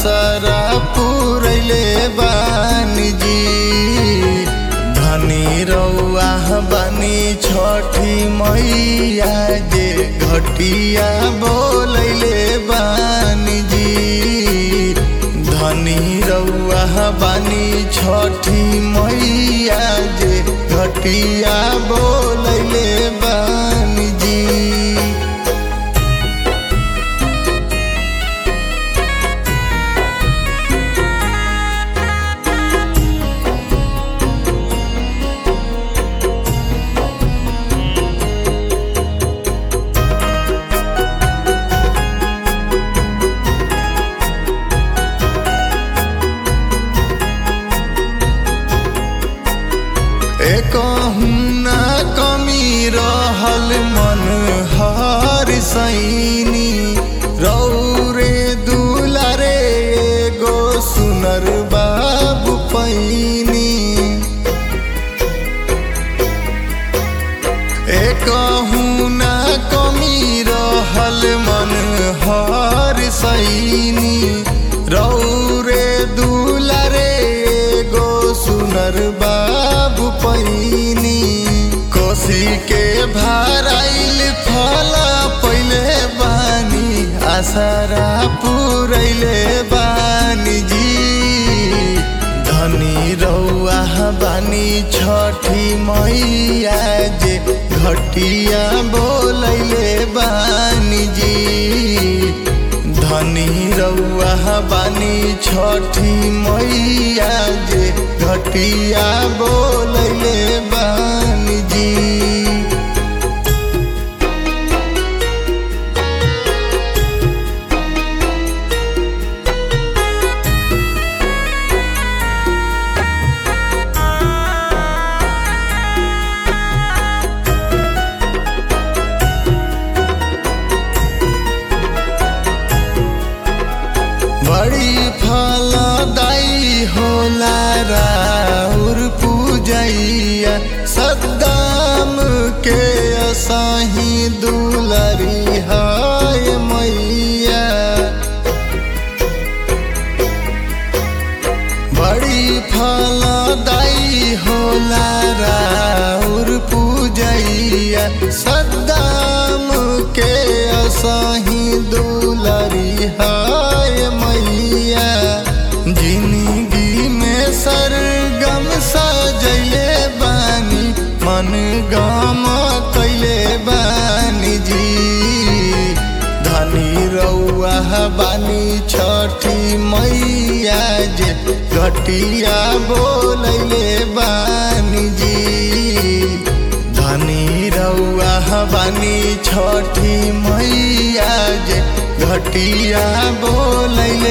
आसरा पुरैले बानी जी धनी रौआ बानी छठी मैया जे घटिया बोलैले बानी जी धनी रौआ बानी छठी मैया जे घटिया बोलैले बानी जी एकहुना कमी रहल मन हर सैनी रौरे दुलारे एगो सुनर बाबू पैनी एकहुना कमी रहल मन हर सैनी रौरे दुलारे एगो सुनर बाबू पैनी कोसी के भराइल फला पहिले बानी आसरा पुरैले बानी जी धनी रौआ बानी छठी मैया जे घटिया बोलैले बानी जी धनी रौआ बानी छठी मैया जे घटिया बोलैले बानी जी बड़ी फलदाई होला राउर पूजैया सद्दाम के असाही दुलरी हाय मैया बड़ी फलदाई होला राउर पूजैया सद्दाम के असाही दुलरी हाय मैया जिंदगी में सरगम सजैले बानी मन गम कैले बानी जी धनी रौआ बानी छठी मैया जे घटिया बोलैले बानी जी धनी रौआ बानी छठी मैया जे घटिया बोलैले